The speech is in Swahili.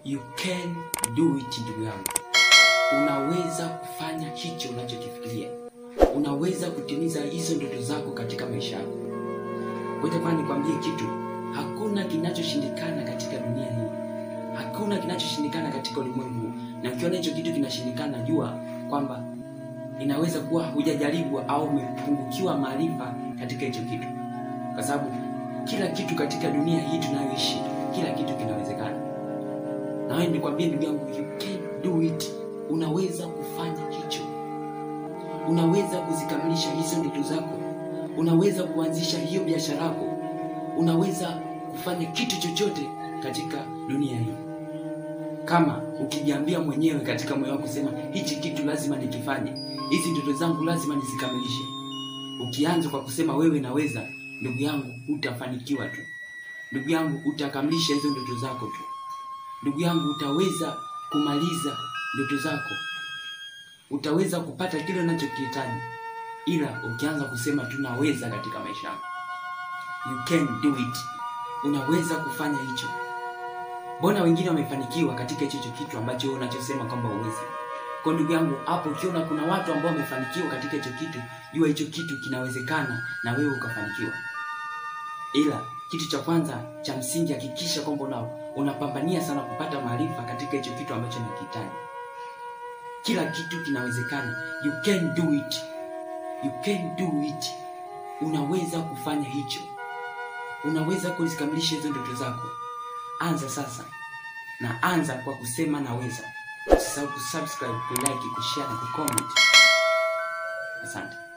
you can do it ndugu yangu unaweza kufanya hicho unachokifikiria unaweza kutimiza hizo ndoto zako katika maisha yako wetamani nikwambie kitu hakuna kinachoshindikana katika dunia hii hakuna kinachoshindikana katika ulimwengu huu na ukiona hicho kitu kinashindikana jua kwamba inaweza kuwa hujajaribu au umepungukiwa maarifa katika hicho kitu kwa sababu kila kitu katika dunia hii tunayoishi kila kitu kinawezekana na wewe nikwambie ndugu yangu you can do it unaweza kufanya hicho unaweza kuzikamilisha hizo ndoto zako unaweza kuanzisha hiyo biashara yako unaweza kufanya kitu chochote katika dunia hii kama ukijiambia mwenyewe katika moyo wako sema hichi kitu lazima nikifanye hizi ndoto zangu lazima nizikamilishe ukianza kwa kusema wewe naweza ndugu yangu utafanikiwa tu ndugu yangu utakamilisha hizo ndoto zako tu ndugu yangu utaweza kumaliza ndoto zako utaweza kupata kile unachokihitaji ila ukianza kusema tu naweza katika maisha yako you can do it unaweza kufanya hicho mbona wengine wamefanikiwa katika hicho hicho kitu ambacho wewe unachosema kwamba uwezi kwa ndugu yangu hapo ukiona kuna watu ambao wamefanikiwa katika hicho kitu jua hicho kitu kinawezekana na wewe ukafanikiwa ila kitu cha kwanza cha msingi hakikisha kwamba una, unapambania sana kupata maarifa katika hicho kitu ambacho nakihitaji kila kitu kinawezekana you can do it you can do it unaweza kufanya hicho unaweza kuzikamilisha hizo ndoto zako anza sasa na anza kwa kusema naweza usisahau kusubscribe kulike kushare na kucomment asante